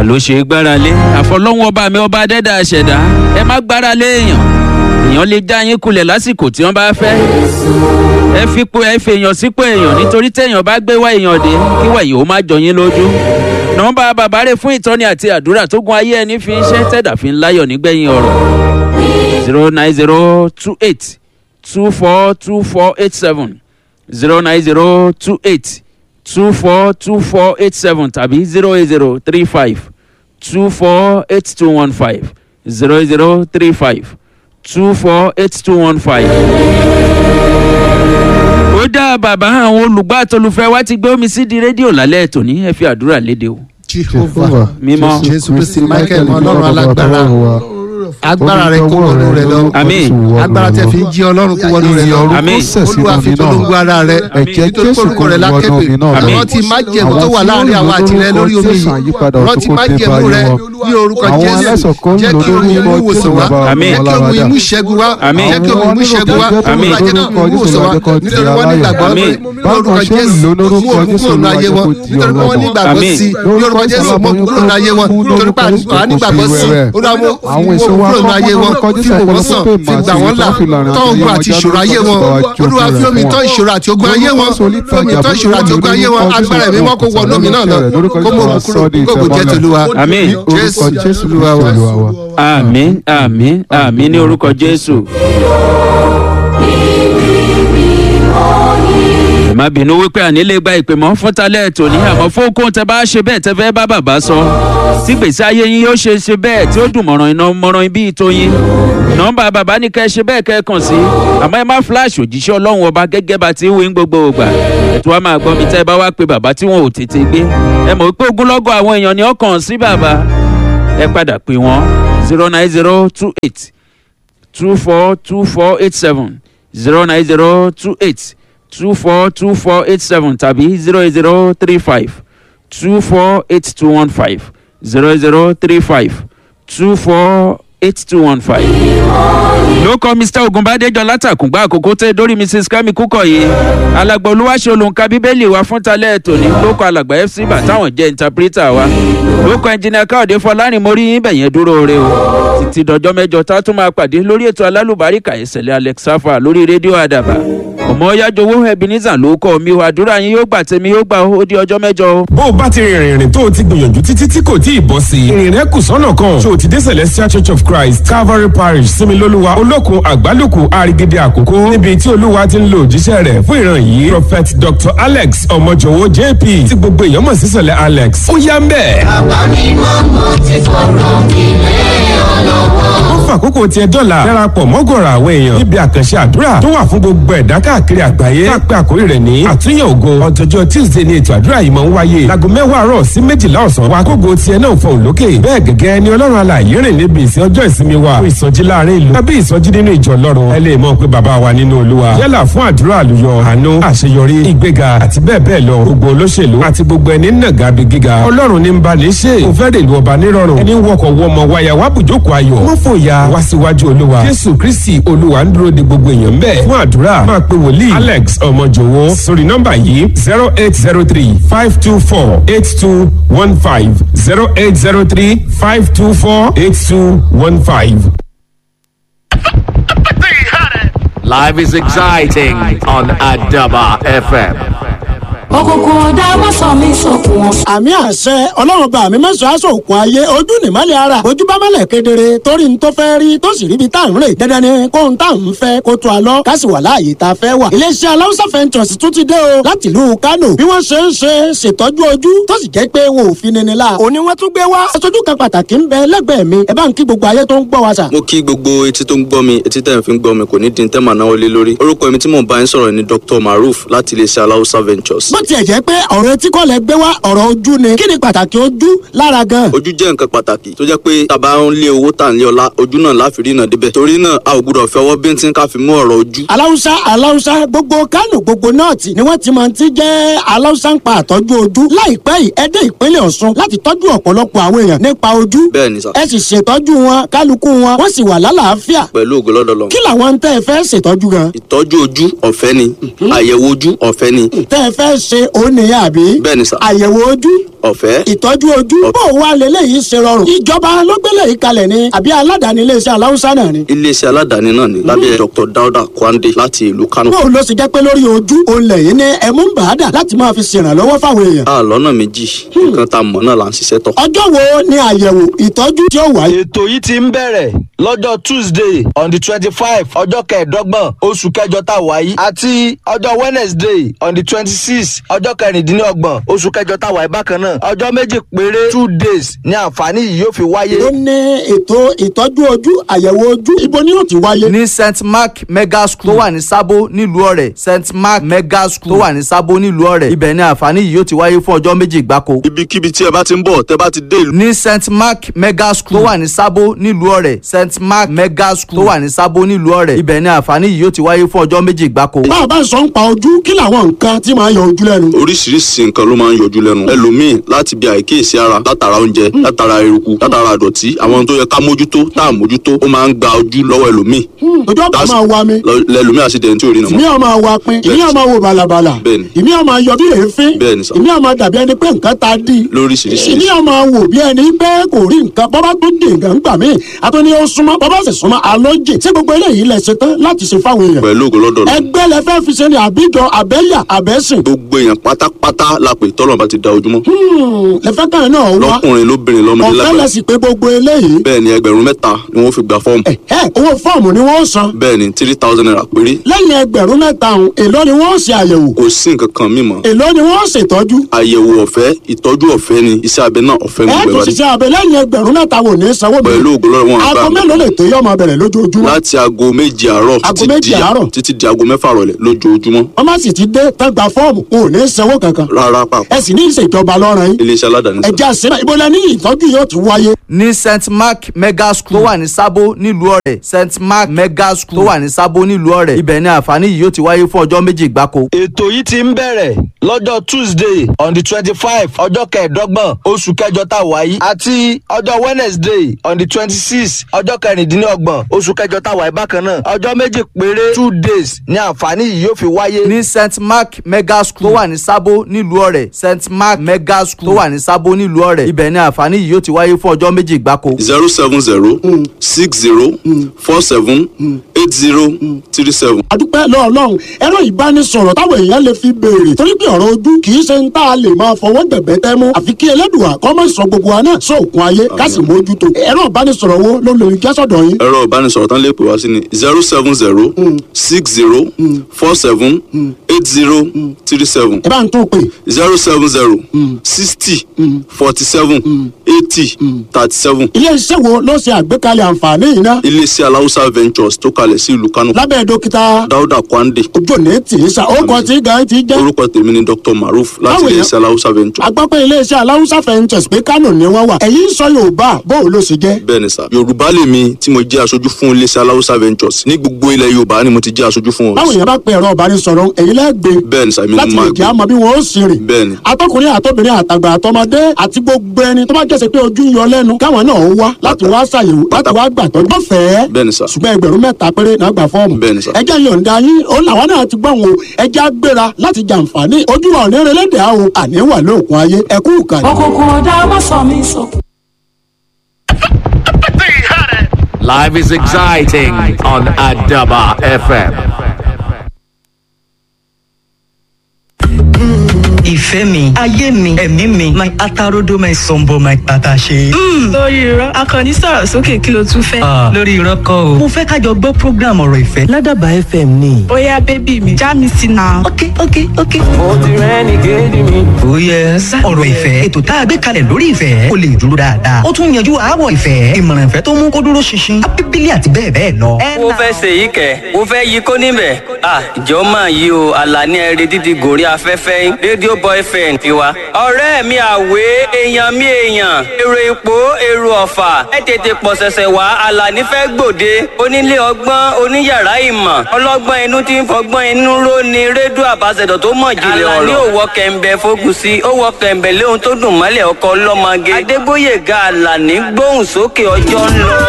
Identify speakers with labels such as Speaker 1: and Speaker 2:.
Speaker 1: ta ló ṣe é gbára lé àfọlọ́hún ọba mi ọba adẹ́dà ṣẹ̀dá ẹ má gbára lé èèyàn èèyàn lè já yín kulẹ̀ lásìkò tí wọ́n bá fẹ́ ẹ fipò ẹ fèèyàn sípò èèyàn nítorí téèyàn bá gbé wá èèyàn dé kí wẹ̀yìn ó má jọ yín lójú nọ́mbà bàbá rẹ̀ fún ìtọ́ni àti àdúrà tó gun ayé ẹni fi ń ṣe tẹ̀dà fi ń láyọ̀ nígbẹ̀yìn ọ̀rọ̀ zero nine zero two eight two four two four eight seven zero nine zero two eight two four two four eight seven tàbí zero eight zero three five two four eight two one five zero eight zero three five two four eight two one five. ó dá bàbá àwọn olùgbọ́ àtolùfẹ́ wa ti gbé omi sí di rédíò lálẹ́ tòní ẹ fi àdúrà léde o.
Speaker 2: jehovah
Speaker 1: mímọ́
Speaker 2: jésù kristi michael ọlọ́run alágbára agbára rẹ kó wọnú rẹ lọ
Speaker 1: Àmín.
Speaker 2: agbára tẹ fi ń jí ọlọ́run kó wọnú rẹ lọ
Speaker 1: Àmín.
Speaker 2: olúwa fi polongo ara rẹ nítorí orúkọ rẹ lákẹ́pẹ́
Speaker 1: Àmín.
Speaker 2: rántí májẹ̀mú tó wà láàrin àwọn àti rẹ lórí omi yìí rántí májẹ̀mú rẹ ní orúkọ jésù jẹ́ kí omi imú ìwòsàn wá
Speaker 1: Àmín.
Speaker 2: jẹ́ kí omi imú ìṣẹ́gun wá
Speaker 1: Àmín.
Speaker 2: jẹ́ kí omi imú ìṣẹ́gun wá
Speaker 1: Àmín.
Speaker 2: olúwa jẹ́ náà imú ìwòsàn wá nítorí wọ́n ní ìgbàgbọ́
Speaker 1: Àmín.
Speaker 2: ní orúkọ jésù mú òkú kúrò ní ayé wọn nítorí wọ́n ní ìgbàgbọ́
Speaker 1: Àmín.
Speaker 2: sí ní orúkọ jésù mú òkú kúrò ní ayé wọn nítorí pé àwọn nígbàgbọ́ sí olúwa mú
Speaker 3: àwọn èso wa
Speaker 2: kúrò ní ayé wọn fi wò wọ́n sàn fi gbà wọ́n là tọ́ ogun àti ìṣòro ayé wọn olúwa fi omi tọ́ ìṣòro àti ogun ayé wọn fi omi tọ́ ìṣòro àti ogun ayé wọn agbára ẹ̀mí wọn kó wọ omi náà lọ kó mọ òkú kúrò kó kò jẹ́ tolúwa
Speaker 1: Àmín.
Speaker 2: jésù olúwa wa.
Speaker 1: àmín àmín àmín ní orúkọ jésù. ẹ má bínú wípé àní lè gba ìpè mọ́ fún talẹ́ tòní àmọ́ fún okòó tẹ bá ṣe bẹ́ẹ̀ tẹ fẹ́ bá bàbá sọ tí gbèsè ayé yín yóò ṣe ṣe bẹ́ẹ̀ tí ó dùn mọ̀ràn iná mọ̀ràn bí ìtòyín nọ́mbà bàbá ní kẹ́ ẹ ṣe bẹ́ẹ̀ kẹ́ ẹ kàn sí àmọ́ ẹ má flash òjíṣẹ́ ọlọ́run ọba gẹ́gẹ́ bá ti ń wí ń gbogbo ògbà ẹ̀tọ́ wa máa gbọ́ mi tẹ́ ẹ bá wá pe bàbá tí wọn ò tètè gbé ẹ mọ̀ wípé ogunlọ́gọ̀ àwọn èèyàn ni ọkàn sí bàbá ẹ padà pè wọ́n zero nine zero two eight two four two four eight seven zero nine zero two eight two four two four eight seven tàbí zero eight zero three five two four eight two one five zero zero three five two four eight two one five. ló kọ́ mr ogunbadejo látàkùngbà àkókò tẹ́ dórí mrs kemi kúkọ̀yé alàgbà olúwaṣẹ́ olùǹkà bíbélì wa fún talẹ́ tòní ló kọ́ alàgbà fc bàtàwọn jẹ́ interpreter wa ló kọ́ ẹnjìnìà káòdé fọlárin mórí yín bẹ̀yẹn dúró re o títí dọjọ́ mẹ́jọ tá a tún máa pàdé lórí ètò alálùbáríkà ìṣẹ̀lẹ̀ alex safa lórí rédíò àdàbà ọmọ yájọwọ́ ebenezer ló kọ́ mi o àdúrà yín yóò gbà tèmi yóò gbà ó di ọjọ́ mẹ́jọ o.
Speaker 4: bó o bá ti rìnrìn ìrìn tó o ti gbìyànjú títí tí kò tí ì bọ́ sí i ìrìn rẹ kù sọ́nà kan ṣé o ti dé celestial church of christ calvary parish similoluwa olókun àgbálùkù àrígídé àkókò níbi tí olúwa ti ń lo òjíṣẹ́ rẹ̀ fún ìran yìí prophet dr alex ọmọjọwọ jp tí gbogbo èèyàn mọ̀ sí sọ̀lẹ̀ alex ó yá ń bẹ̀. ó fàkókò tiẹ̀ dọ́là darapọ̀ mọ́gọ̀rọ̀ àwọn èèyàn níbi àkànṣe àdúrà tó wà fún gbogbo ẹ̀dá káàkiri àgbáyé tá a pé àkórí rẹ̀ ní àtúnyẹ̀ ògo ọ̀tọ̀jọ́ tuesday ni ètò àdúrà yìí máa ń wáyé láago mẹ́wàá àárọ̀ sí méjìlá ọ̀sán wa kógo tiẹ̀ náà fọ̀hún lókè bẹ́ẹ̀ gẹ́gẹ́ ni ọlọ́run alààyè rìn níbi ìsìn ọjọ́ ìsinmi wa fún ìsọjí láàrin ìlú tàbí ìsọjí nínú ìjọ ọlọ́run ẹ lè mọ̀ pé bàbá wa nínú olúwa yálà fún àdúrà àlùyọ àánú àṣeyọrí ìgbéga àti bẹ́ẹ̀ bẹ́ẹ̀ lọ gbogbo olóṣèlú àti gbogbo ẹni nàgà bí gíga ọlọ́run ní ń bá ní ṣe kò fẹ́ rèlú ọba nírọ̀rùn ẹni wọkọ̀ wọmọ wáyà wá bùjókòó ayọ̀ wọ́n fòyà wá síwájú olúwa jésù kristi olúwa ń dúró de gbogbo èèyàn bẹ́ẹ̀ fún àdúrà máa pe wòlíì alex ọmọjòwó sórí nọ́mbà yìí zero eight zero three five two four eight two one five zero eight zero three five two four eight two one five.
Speaker 5: Life is exciting on Adaba FM.
Speaker 6: òkùnkùn ọ̀dà wọ́n sọ mí sókun wọn.
Speaker 7: àmì àṣẹ ọlọ́run bá mi mẹ́sàn-án aṣọ òkun ayé ojú nìmọ́lẹ̀ ara ojú bá mọ́lẹ̀ kedere torí n tó fẹ́ rí tó sì ríbi tá à ń rè dandan ni kó n tá à ń fẹ́ kó tó a lọ ká sì wà láàyè tá a fẹ́ wà. iléeṣẹ́ aláwùsá fẹ́ntọ̀sì tún ti dé o láti ìlú kánò bí wọ́n ṣe ń ṣe ṣètọ́jú ojú tó sì jẹ́ pé wọn ò fi nini la. òní wọ́n tún gbé wá. aṣojú kan pàtàkì ń bẹ lẹ́gbẹ̀ẹ́ mi ẹ bá ń kí gbogbo ayé tó ń gbọ́ wa sà.
Speaker 8: mo kí gbogbo etí tó ń gbọ́ mi etí tẹ̀ ń fi ń gbọ́ mi kò ní dín tẹ́ màá náwó lé lórí orúkọ mi tí mò ń bá yín sọ̀rọ̀ ni dr maruf láti iléeṣẹ́ aláwùsá ventures.
Speaker 7: bó tiẹ̀ jẹ́ pé ọ̀rọ̀ etí kọ́ lẹ gbé wá ọ̀rọ̀ ojú ni kí ni pàtàkì ojú lára gan.
Speaker 8: ojú jẹ́ nǹkan pàtàkì tó jẹ́ pé tàbá ń lé owó tà ń lé ọlá ojú náà láfi rí náà débẹ̀ torí náà a ò gbúdọ̀ fi ọwọ́ bíntín ká fi mú ọ̀rọ̀ ojú.
Speaker 7: aláwùsá aláwùsá gbogbo kánò gbogbo nọ́ọ̀tì ni wọ́n ti máa ti jẹ́ aláwùsá ń pa àtọ́jú ojú láìpẹ́ yìí ẹ dé ìpínlẹ̀ ọ̀ṣun láti tọ́jú ọ̀pọ̀lọpọ̀ àwọn èèyàn nípa ojú
Speaker 8: bẹ́ẹ̀ ni sà
Speaker 7: ẹ sì ṣètọ́jú wọn kálukú wọn wọ́n sì wà lálàáfíà
Speaker 8: pẹ̀lú ògo lọ́dọ̀ lọ.
Speaker 7: kí làwọn ń tẹ́ ẹ fẹ́ ṣètọ́jú gan
Speaker 8: ìtọ́jú ojú ọ̀fẹ́ ni àyẹ̀wò ojú ọ̀fẹ́ ni
Speaker 7: tẹ́ ẹ fẹ́ ṣe òun nìyẹn àbí.
Speaker 8: Bẹ́ẹ̀ni sà.
Speaker 7: àyẹ̀wò ojú
Speaker 8: ọ̀fẹ́
Speaker 7: ìtọ́jú ojú bó wà lélẹ́yìí ṣe rọrùn. ìjọba ló gbélé yìí kalẹ̀ ni àbí aládàáni iléeṣẹ́ aláwùsá náà ni.
Speaker 8: iléeṣẹ́ aládàáni náà ni lábẹ́ dr dauda kwande láti ìlú kano.
Speaker 7: bó ló ṣe jẹ́ pé lórí ojú òun lẹ́yìn ní ẹ̀mú ń bàdà láti máa fi ṣèrànlọ́wọ́ fáwọn èèyàn.
Speaker 8: a lọ́nà méjì nǹkan tá a mọ̀ náà là ń ṣiṣẹ́ tọ̀.
Speaker 7: ọjọ́ wo ni àyẹ̀wò ìtọ́jú tí ó wáyé.
Speaker 3: ètò yìí ti ń bẹ̀rẹ̀ lọ́jọ́ tuesday on the twenty five ọjọ́ kẹẹ̀ẹ́dọ́gbọ̀n oṣù kẹjọ tá a wà yìí àti ọjọ́ wednesday on the twenty six ọjọ́ kẹrìndínlọ́gbọ̀n oṣù kẹjọ tá a wà yìí bákan náà ọjọ́ méjì péré two days ni àǹfààní yìí yóò fi wáyé.
Speaker 7: ó ní ètò ìtọ́jú ojú àyẹ̀wò ojú ibo ni yóò ti wáyé.
Speaker 3: ní st mark mega school tó wà ní sábó nílùú ọ̀rẹ́ st mark mega school tó wà ní sábó nílùú ọ̀rẹ́ ibẹ̀ ni àǹfààní yìí yóò ti wáyé fún ọjọ́ méjì gbáko.
Speaker 8: ibikíbi tí ẹ bá ti ń bọ̀ tẹ́ bá ti dé ìlú.
Speaker 3: ní st mark mega school tó wà ní sábó nílùú ọ̀rẹ́ st mark mega school tó wà ní sábó nílùú ọ̀rẹ́ ibẹ̀ ni àǹfààní yìí yóò ti wáyé fún ọjọ́ méjì gbáko.
Speaker 7: bá a bá ń sọ ń pa ojú kí làwọn nǹkan tí máa yọ ojú lẹ́nu.
Speaker 8: oríṣiríṣi nǹkan ló máa ń yọjú lẹ́nu ẹlòmíì láti bí àìkíyèsí ara látara oúnjẹ látara eruku látara àdọ̀tí àwọn ohun tó yẹ ká mójútó tá à mójútó ó máa ń gba ojú lọ́wọ́ ẹlòmíì
Speaker 7: ojú ọ̀pá máa wa mi.
Speaker 8: Lọ- lẹlòmíì àṣìdẹ̀ntì tí ò rí nà
Speaker 7: ìmí
Speaker 8: mọ́.
Speaker 7: ọmọ wa pin ìmí ọmọ wo balabala
Speaker 8: Bẹ́ẹ̀ni.
Speaker 7: ìmí ọmọ yọ bí èéfín
Speaker 8: Bẹ́ẹ̀ni sà.
Speaker 7: ìmí ọmọ dàbí ẹni pé nǹkan ta dí
Speaker 8: lóríṣiríṣi
Speaker 7: ìmí ọmọ wò bí ẹni pé kò rí nǹkan bọ́bá tó dé nǹkan gbà mí àtúní ó súnmọ́ bọ́bá sì súnmọ́ alójì tí gbogbo eléyìí lẹ̀ ṣe tán láti ṣe fáwọn èèyàn
Speaker 8: pẹ̀lú ògo lọ́dọ̀ lọ.
Speaker 7: ẹgbẹ́ lẹ fẹ́ fi ṣe ni àbíjọ àbẹ́yà àbẹ́sìn
Speaker 8: gbogbo èèyàn pátápátá la pè tọ́lọ̀ bá ti da ojúmọ́.
Speaker 7: lẹ fẹ́ kàn náà wá
Speaker 8: lọ́kùnrin lóbìnrin lọ́mọdé
Speaker 7: ọ̀fẹ́
Speaker 8: lágbàá.
Speaker 7: lẹ sì pé gbogbo eléyìí
Speaker 8: bẹ́ẹ̀ ni ẹgbẹ̀rún mẹ́ta ni wọ́n fi gba fọ́ọ̀mù.
Speaker 7: ẹ owó fọ́ọ̀mù ni wọ́n san
Speaker 8: bẹ́ẹ̀ ni three thousand naira péré.
Speaker 7: lẹ́yìn ẹgbẹ̀rún mẹ́ta ọ̀hún èló ni wọ́n ṣe àyẹ̀wò
Speaker 8: kò sí nǹkan kan mímọ́.
Speaker 7: èló ni wọ́n ṣètọ́jú
Speaker 8: àyẹ̀wò ọ̀fẹ́ ìtọ́jú ọ̀fẹ́ ni iṣẹ́ abẹ náà ọ̀fẹ́
Speaker 7: ẹ
Speaker 8: gbogbo
Speaker 7: tó
Speaker 8: ẹ̀ wá dé.
Speaker 7: ṣiṣẹ́ abẹ lẹ́yìn ẹgbẹ̀rún mẹ́ta wò ní sanwó mi
Speaker 8: pẹ̀lú ògo lọ́dọ̀ wọn
Speaker 7: aago
Speaker 8: àgbà
Speaker 7: mélòó lè tó yọ ọmọ bẹ̀rẹ̀ lójoojúmọ́
Speaker 8: láti aago méje àárọ̀
Speaker 7: Aago
Speaker 8: títí
Speaker 7: méje
Speaker 8: di-
Speaker 7: àárọ̀?
Speaker 8: títí di aago mẹ́fà rọ̀lẹ́ lójoojúmọ́.
Speaker 7: wọ́n má sì ti dé tán gba fọ́ọ̀mù wọn ò ní sanwó kankan
Speaker 8: rárá pàpà
Speaker 7: ẹ sì ní ìṣèjọba lọ́rùn yín
Speaker 8: iléeṣẹ́ aládàáni sá.
Speaker 7: ẹ̀jẹ̀ àṣírà ìbọ̀lẹ̀ ní ìtọ́jú yóò ti wáyé.
Speaker 3: ní st mark mega school tó wà ní sábó nílùú ọ̀rẹ́ st mark mega school tó wà ní sábó nílùú ọ̀rẹ́ ibẹ̀ ni àǹfààní yìí yóò ti wáyé fún ọjọ́ méjì gbáko. ètò yìí ti ń bẹ̀rẹ̀ lọ́jọ́ tuesday on the twenty five ọjọ́ kẹẹ̀ẹ́dọ́gbọ̀n oṣù kẹjọ tá a wà yìí àti ọjọ́ wednesday on the twenty six ọjọ́ kẹrìndínlọ́gbọ̀n oṣù kẹjọ tá a wà yìí bákan náà ọjọ́ méjì péré two days ni àǹfààní yìí yóò fi wáyé ní st mark mega school tó wà ní sábó nílùú ọ̀rẹ́ st mark mega school tó wà ní sábó nílùú ọ̀rẹ́ ibẹ̀ ni àǹfààní yìí yóò ti wáyé fún ọjọ́ méjì gbáko.
Speaker 8: zero seven zero six zero four seven eight zero three seven.
Speaker 7: adúpẹ́ lọ́ọ̀lọ́run ẹ̀rọ ìbánisọ̀rọ̀ táwọn èèyàn lè fi béèrè torí pé ọ̀rọ̀ ojú kì í ṣe ń tá a lè máa fọwọ́ gbẹ̀gbẹ́ tẹ́ mú àfi kí ẹlẹ́dùà kọ́ mọ̀ sọ gbogbo wa náà sóòkun ayé ká sì mójútó ẹ̀rọ ìbánisọ̀rọ̀ wo ló lè jásọ̀dọ̀ yín.
Speaker 8: ẹ̀rọ ìbánisọ̀rọ̀ tán lè pè wá sí ni zero seven zero six zero four seven eight zero three seven
Speaker 7: ẹ bá ń tún pè
Speaker 8: zero seven zero sixty forty seven eighty thirty seven.
Speaker 7: iléeṣẹ́ wo ló ṣe àgbékalẹ̀ àǹfààní yìí ná
Speaker 8: iléeṣẹ́ aláwùsá ventures tó kalẹ̀ sí ìlú kánò
Speaker 7: lábẹ́ dókítà
Speaker 8: dáúdà kwande
Speaker 7: ojú òní tì í sa ó kọ tí gan ti jẹ́
Speaker 8: orúkọ tèmi ni dr maruf láti
Speaker 7: Báwo
Speaker 8: iléeṣẹ́ aláwùsá ventures.
Speaker 7: agbápẹ́ iléeṣẹ́ aláwùsá fẹ́ǹtẹ̀sì pé kánò ni wọ́n wà ẹ̀yìn sọ yorùbá bóun ló ṣe jẹ́.
Speaker 8: bẹ́ẹ̀ ni sà yorùbá lèmi tí mo jẹ́ aṣojú fún iléeṣẹ́ aláwùsá ventures ní gbogbo ilẹ̀ yorùbá ni mo ti jẹ́ aṣojú fún
Speaker 7: báwo
Speaker 8: wọn.
Speaker 7: yẹn bá pe ẹ̀rọ ìbánisọ̀rọ̀ èyí lẹ́gbẹ̀ẹ́
Speaker 8: bẹ́ẹ̀ ni sà èmi ni
Speaker 7: láti
Speaker 8: mo
Speaker 7: lè
Speaker 8: máa
Speaker 7: jẹ́
Speaker 8: gbé
Speaker 7: àmọ́ bí wọ́n ó sì rìn.
Speaker 8: bẹ́ẹ̀ ni
Speaker 7: atọkùnrin àtọbìnrin àtàgbà àtọmọdé àti gbogbo ẹni tó bá jẹ́sẹ̀ pé ojú ń yọ lẹ́nu káwọn náà wá láti wá ṣàyẹ̀wò láti wá gbàtọ́ lọ́fẹ̀ẹ́
Speaker 8: bẹ́ẹ̀ ni sà
Speaker 7: ṣùgbọ́n ẹgbẹ̀rún mẹ́ta péré náà gbà fọ́ọ̀mù.
Speaker 8: Bẹ́ẹ̀ ni sà.
Speaker 7: ẹjẹ́ yọ̀ǹda yín òun làwọn náà ti gbọ́n o ẹjẹ́ á gbéra láti jàǹfààní ojú wa òní relédè àwọn àní wà lóògùn ayé ẹkú ìkànnì.
Speaker 6: òkùnkùn ọ̀dà má sọ mí sọkún.
Speaker 5: Life is exciting on Adaba FM.
Speaker 9: ìfẹ́ mi ayé mi ẹ̀mí mi my atarodo my sombo my pataṣe.
Speaker 10: lórí irọ́ akọni sọ̀rọ̀ sókè kí ló tún fẹ́.
Speaker 9: Ah, lórí irọ́ kọ́ o. mo fẹ́ kájọ gbọ́ program ọ̀rọ̀ ìfẹ́ ládàbà fm ni.
Speaker 10: bóyá bébì mi já mi sí náà.
Speaker 9: ok ok ok. mo ti rẹ́ni kejì mi. ó yẹ ọ̀rọ̀ ìfẹ́ ètò tá a gbé kalẹ̀ lórí ìfẹ́ kó lè dúró dáadáa. ó tún yanjú àáwọ̀ ìfẹ́ ìmọ̀ràn ìfẹ́ tó mú kó dúró ṣinṣin abíbílì àti bẹ́ẹ̀ bẹ́ẹ̀ lọ.
Speaker 11: mo fẹ́ ṣe yìí kẹ̀ mo fẹ́ yí kó níbẹ̀ à ìjọ máa yí o àlàní ẹ̀rẹ́ dídì gòrí afẹ́fẹ́ yín rédíò boyfriend tiwa. ọ̀rẹ́ mi àwé èèyàn mi èèyàn èrò ipò èrò ọ̀fà ẹ tètè pọ̀ ṣẹ̀ṣẹ̀ wá àlàní fẹ́ gbòde onílé ọgbọ́n oníyàrá ìmọ̀ ọlọ́gbọ́n inú tí ń fọgbọ́n inú ró ni rédíò àbáṣẹ̀dọ̀ tó mọ̀ jìnlẹ̀ ọ̀rọ̀. àlàní ò wọ kẹ̀ǹbẹ̀ fogun sí ó wọ kẹ̀ǹbẹ̀ léhun tó dùn mọ́lẹ̀ ọkọ̀ ọlọ́mọge adégbóyèga àlàní gbóhùn sókè ọjọ́ ń lọ.